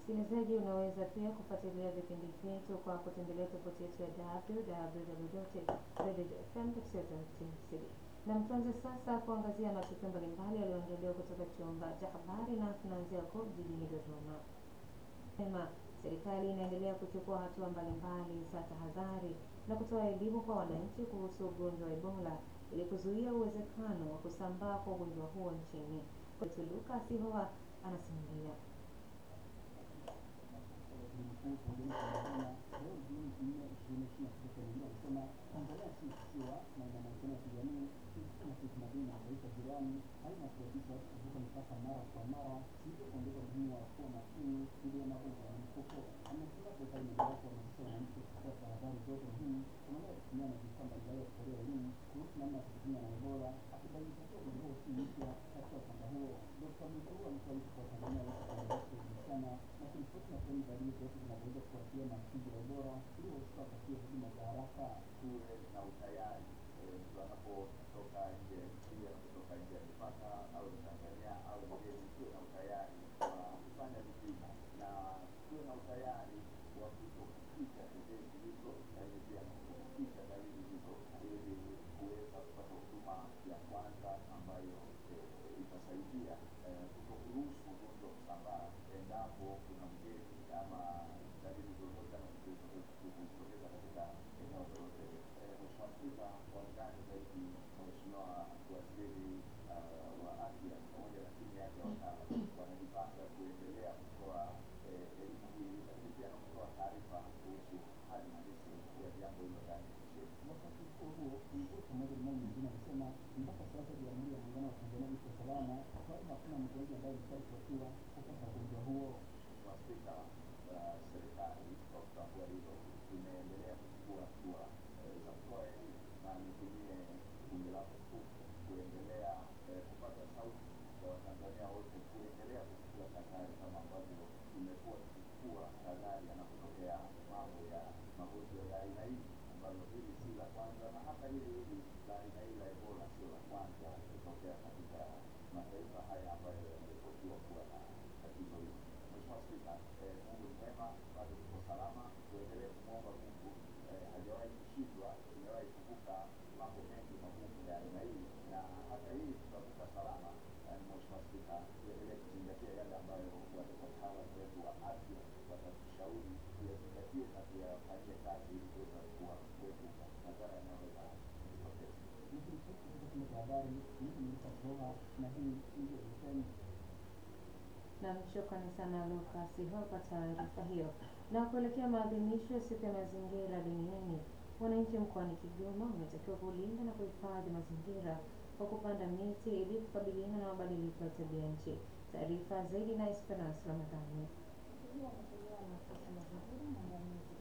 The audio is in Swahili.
Msikilizaji, unaweza pia kufuatilia vipindi vyetu kwa kutembelea tovuti yetu ya www.radiofm.co.tz. Na mtuanze sasa kuangazia matukio mbalimbali yaliyoandaliwa kutoka chumba cha habari, na tunaanzia huko jijini Dodoma. Sema serikali inaendelea kuchukua hatua mbalimbali za tahadhari na kutoa elimu kwa wananchi kuhusu ugonjwa wa Ebola ili kuzuia uwezekano wa kusambaa kwa ugonjwa huo nchini. Kwetu Lucas Hoha anasimulia. tuwe na utayari mtu anapotoka nje nje kutoka nje ya mipaka au ni Tanzania au mgeni, tuwe na utayari wa kufanya vipimo na tuwe na utayari wa kutokuficha tetezi hizo, lakini pia na kutokuficha dalili hizo, ili kuweza kupata huduma ya kwanza ambayo eh, itasaidia eh, kutokuruhusu ugonjwa kusambaa endapo kuna mgeni ama dalili zozote ama kujitokeza katika eneo lolote. Eh, Mheshimiwa Spika, kwa undani zaidi, Mheshimiwa Waziri uh, wa Afya pamoja na timu yake ya wataalam wanajipanga kuendelea kutoa eh, elimu hii, lakini pia na kutoa taarifa kuhusu hali halisi ya jambo hilo ndani ya nchi yetu. Wakati huo huo, mkuu pamoja na mambo mengine anasema mpaka sasa Jamhuri ya Muungano wa Tanzania iko salama, kwa sababu hakuna mgonjwa ambaye amesharipotiwa kupata ugonjwa huo. Mheshimiwa Spika, uh, serikali kwa kutambua hilo imeendelea kuchukua hatua eh, za kutoa elimu na nitumie bunge lako tukufu kuendelea eh, kupata sauti za Watanzania wote kuendelea kuchukua tahadhari kama ambavyo tumekuwa tukichukua tahadhari yanapotokea mambo ya magonjwa ya aina hii ambalo hili si la kwanza na hata hili hili la aina hii la Ebola sio la kwanza kutokea katika mataifa haya ambayo yameripotiwa kuwa na tatizo hili. Mheshimiwa Spika, eh, Mungu ni mwema, bado tuko salama, tuendelee kumwomba Mungu. Eh, hajawahi kushindwa, tumewahi kuvuka mambo mengi magumu ya aina hii, na hata hii tutavuka salama. Eh, Mheshimiwa Spika, tuendelee kuzingatia yale ambayo wataalamu wetu wa afya watatushauri tuyazingatie na tuyafanyie kazi ili kuweza kuwa kuepuka madhara yanayoweza kujitokeza. Nikiripoti kutoka chumba cha habari, mimi ni Lucas Hoha na hii ndio FM. Nam, shukrani sana Lucas Hoha kwa taarifa hiyo. Na kuelekea maadhimisho ya siku ya mazingira duniani, wananchi mkoani Kigoma wametakiwa kulinda na kuhifadhi mazingira kwa kupanda miti ili kukabiliana na mabadiliko ya tabia nchi. Taarifa zaidi na Esperance Ramadhani. Hiyo ametolewa na afisa mazingira na jamii